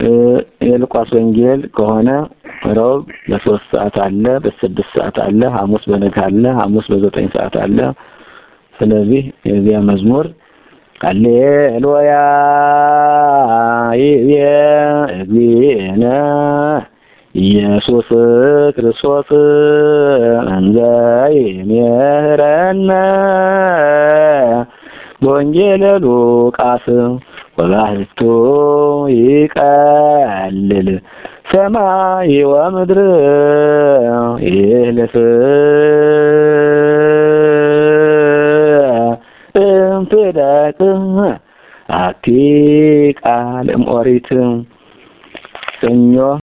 የሉቃስ ወንጌል ከሆነ ረቡዕ በሶስት ሰዓት አለ፣ በስድስት ሰዓት አለ፣ ሐሙስ በነጋ አለ፣ ሐሙስ በዘጠኝ ሰዓት አለ። ስለዚህ የዚያ መዝሙር ሃሌሉያ ይቤ እግዚእነ ኢየሱስ ክርስቶስ እንዘ ይሜህረነ በወንጌለ ሉቃስ ወባሕቱ ይቀልል ሰማይ ወምድር ይህልፍ እምትደቅ አቲ ቃል እምኦሪት ሰኞ